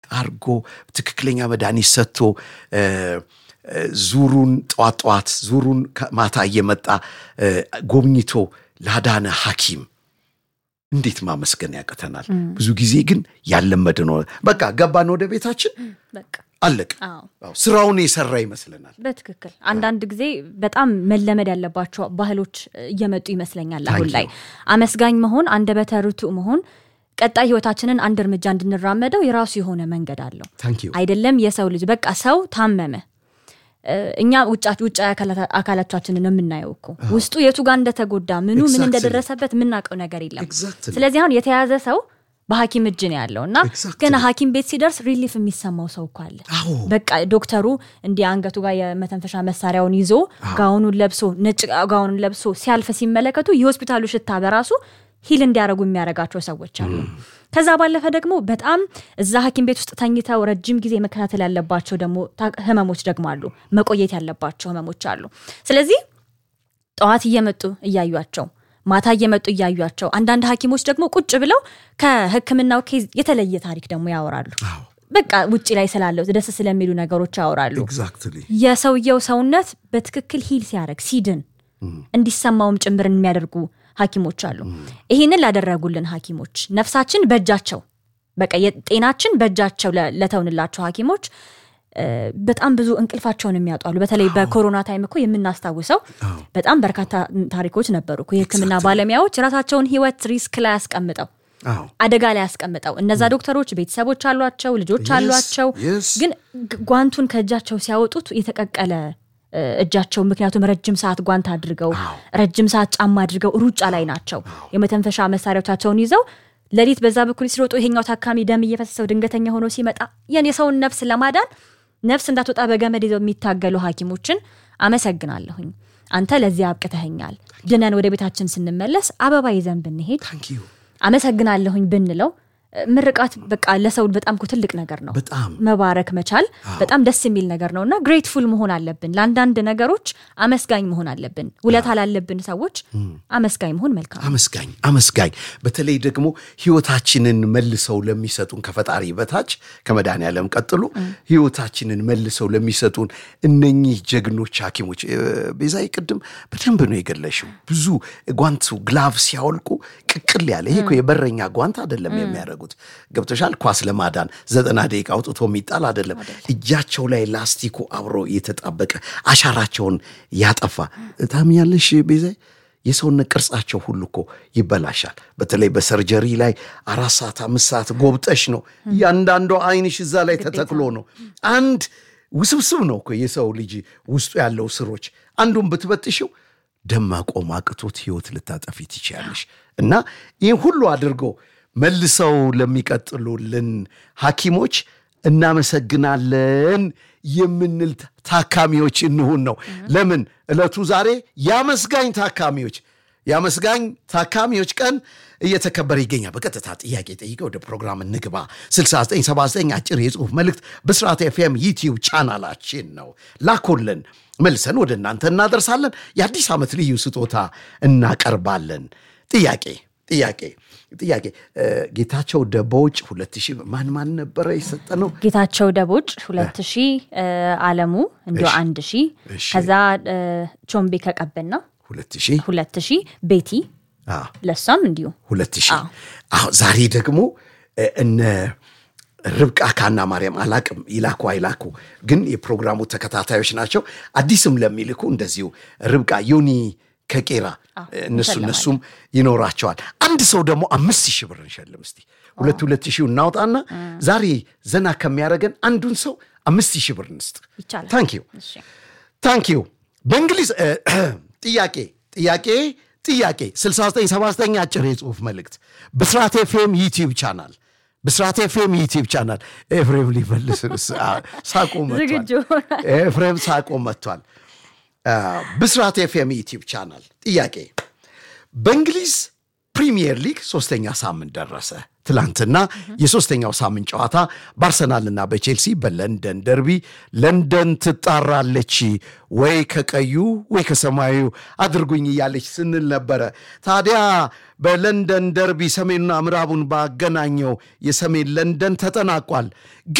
አርጎ ትክክለኛ መድኃኒት ሰጥቶ ዙሩን ጠዋት ጠዋት ዙሩን ማታ እየመጣ ጎብኝቶ ላዳነ ሐኪም እንዴት ማመስገን ያቅተናል? ብዙ ጊዜ ግን ያለመድ ነው። በቃ ገባን ወደ ቤታችን አለቅ ስራውን የሰራ ይመስለናል። በትክክል አንዳንድ ጊዜ በጣም መለመድ ያለባቸው ባህሎች እየመጡ ይመስለኛል። አሁን ላይ አመስጋኝ መሆን፣ አንደበተ ርቱዕ መሆን ቀጣይ ህይወታችንን አንድ እርምጃ እንድንራመደው የራሱ የሆነ መንገድ አለው። አይደለም የሰው ልጅ በቃ ሰው ታመመ እኛ ውጫዊ አካላቻችንን የምናየው እኮ ውስጡ የቱ ጋር እንደተጎዳ ምኑ ምን እንደደረሰበት የምናውቀው ነገር የለም። ስለዚህ አሁን የተያዘ ሰው በሐኪም እጅ ነው ያለው እና ገና ሐኪም ቤት ሲደርስ ሪሊፍ የሚሰማው ሰው እኮ አለ። በቃ ዶክተሩ እንዲህ አንገቱ ጋር የመተንፈሻ መሳሪያውን ይዞ ጋውኑን ለብሶ ነጭ ጋውኑን ለብሶ ሲያልፍ ሲመለከቱ የሆስፒታሉ ሽታ በራሱ ሂል እንዲያደርጉ የሚያደርጋቸው ሰዎች አሉ። ከዛ ባለፈ ደግሞ በጣም እዛ ሐኪም ቤት ውስጥ ተኝተው ረጅም ጊዜ መከታተል ያለባቸው ደግሞ ህመሞች ደግሞ አሉ፣ መቆየት ያለባቸው ህመሞች አሉ። ስለዚህ ጠዋት እየመጡ እያዩቸው፣ ማታ እየመጡ እያዩቸው፣ አንዳንድ ሐኪሞች ደግሞ ቁጭ ብለው ከህክምናው ኬዝ የተለየ ታሪክ ደግሞ ያወራሉ። በቃ ውጭ ላይ ስላለው ደስ ስለሚሉ ነገሮች ያወራሉ። የሰውየው ሰውነት በትክክል ሂል ሲያደርግ ሲድን እንዲሰማውም ጭምር የሚያደርጉ ሐኪሞች አሉ። ይህንን ላደረጉልን ሐኪሞች ነፍሳችን በእጃቸው በቃ የጤናችን በእጃቸው ለተውንላቸው ሐኪሞች በጣም ብዙ እንቅልፋቸውን የሚያጧሉ። በተለይ በኮሮና ታይም እኮ የምናስታውሰው በጣም በርካታ ታሪኮች ነበሩ። የህክምና ባለሙያዎች ራሳቸውን ህይወት ሪስክ ላይ ያስቀምጠው አደጋ ላይ ያስቀምጠው እነዛ ዶክተሮች ቤተሰቦች አሏቸው፣ ልጆች አሏቸው። ግን ጓንቱን ከእጃቸው ሲያወጡት የተቀቀለ እጃቸው ምክንያቱም ረጅም ሰዓት ጓንት አድርገው ረጅም ሰዓት ጫማ አድርገው ሩጫ ላይ ናቸው። የመተንፈሻ መሳሪያዎቻቸውን ይዘው ሌሊት በዛ በኩል ሲሮጡ ይሄኛው ታካሚ ደም እየፈሰሰው ድንገተኛ ሆኖ ሲመጣ ያን የሰውን ነፍስ ለማዳን ነፍስ እንዳትወጣ በገመድ ይዘው የሚታገሉ ሐኪሞችን አመሰግናለሁኝ። አንተ ለዚህ አብቅተኸኛል። ድነን ወደ ቤታችን ስንመለስ አበባ ይዘን ብንሄድ አመሰግናለሁኝ ብንለው ምርቃት በቃ ለሰው በጣም ትልቅ ነገር ነው። በጣም መባረክ መቻል በጣም ደስ የሚል ነገር ነው እና ግሬትፉል መሆን አለብን። ለአንዳንድ ነገሮች አመስጋኝ መሆን አለብን። ውለታ ላለብን ሰዎች አመስጋኝ መሆን መልካም። አመስጋኝ አመስጋኝ በተለይ ደግሞ ህይወታችንን መልሰው ለሚሰጡን ከፈጣሪ በታች ከመድኃኔዓለም ቀጥሎ ህይወታችንን መልሰው ለሚሰጡን እነኚህ ጀግኖች ሐኪሞች ቤዛይ ቅድም በደንብ ነው የገለሽው። ብዙ ጓንቱ ግላቭ ሲያወልቁ ቅቅል ያለ ይሄ የበረኛ ጓንት አይደለም የሚያደርጉ ገብቶሻል። ኳስ ለማዳን ዘጠና ደቂቃ አውጥቶ የሚጣል አይደለም። እጃቸው ላይ ላስቲኩ አብሮ የተጣበቀ አሻራቸውን ያጠፋ ታምኛለሽ ቤዛይ የሰውነት ቅርጻቸው ሁሉ እኮ ይበላሻል። በተለይ በሰርጀሪ ላይ አራት ሰዓት አምስት ሰዓት ጎብጠሽ ነው እያንዳንዷ አይንሽ እዛ ላይ ተተክሎ ነው። አንድ ውስብስብ ነው እኮ የሰው ልጅ ውስጡ ያለው ስሮች አንዱን ብትበጥሽው ደም ማቆም አቅቶት ህይወት ልታጠፊ ትችያለሽ። እና ይህን ሁሉ አድርገው መልሰው ለሚቀጥሉልን ሐኪሞች እናመሰግናለን የምንል ታካሚዎች እንሁን ነው። ለምን ዕለቱ ዛሬ የአመስጋኝ ታካሚዎች የአመስጋኝ ታካሚዎች ቀን እየተከበረ ይገኛል። በቀጥታ ጥያቄ ጠይቀ ወደ ፕሮግራም እንግባ። 6979 አጭር የጽሁፍ መልእክት ብስራት ኤፍኤም ዩቲዩብ ቻናላችን ነው። ላኮልን መልሰን ወደ እናንተ እናደርሳለን። የአዲስ ዓመት ልዩ ስጦታ እናቀርባለን። ጥያቄ ጥያቄ ጥያቄ ጌታቸው ደቦጭ ሁለት ሺህ ማን ማን ነበረ የሰጠ ነው? ጌታቸው ደቦጭ ሁለት ሺህ አለሙ እንዲ አንድ ሺህ ከዛ ቾምቤ ከቀበና ሁለት ሺህ ሁለት ሺህ ቤቲ ለሷም እንዲሁ ሁለት ሺህ አዎ ዛሬ ደግሞ እነ ርብቃ ካና ማርያም አላቅም ይላኩ አይላኩ ግን የፕሮግራሙ ተከታታዮች ናቸው። አዲስም ለሚልኩ እንደዚሁ ርብቃ ዮኒ ከቄራ እነሱ እነሱም ይኖራቸዋል። አንድ ሰው ደግሞ አምስት ሺህ ብር እንሸልም እስቲ ሁለት ሁለት ሺህ እናውጣና ዛሬ ዘና ከሚያደርገን አንዱን ሰው አምስት ሺህ ብር እንስጥ። ታንኪዩ ታንኪዩ። በእንግሊዝ ጥያቄ ጥያቄ ጥያቄ 6979 አጭር የጽሁፍ መልእክት ብስራት ኤፍኤም ዩቲዩብ ቻናል ብስራት ኤፍኤም ዩቲዩብ ቻናል ኤፍሬም ሊመልስ ሳቆ መጥቷል። ኤፍሬም ሳቆ መጥቷል። ብስራት ኤፍኤም ዩቲዩብ ቻናል ጥያቄ በእንግሊዝ ፕሪሚየር ሊግ ሶስተኛ ሳምንት ደረሰ። ትላንትና የሶስተኛው ሳምንት ጨዋታ በአርሰናልና በቼልሲ በለንደን ደርቢ ለንደን ትጣራለች ወይ ከቀዩ ወይ ከሰማዩ አድርጉኝ እያለች ስንል ነበረ። ታዲያ በለንደን ደርቢ ሰሜንና ምዕራቡን ባገናኘው የሰሜን ለንደን ተጠናቋል።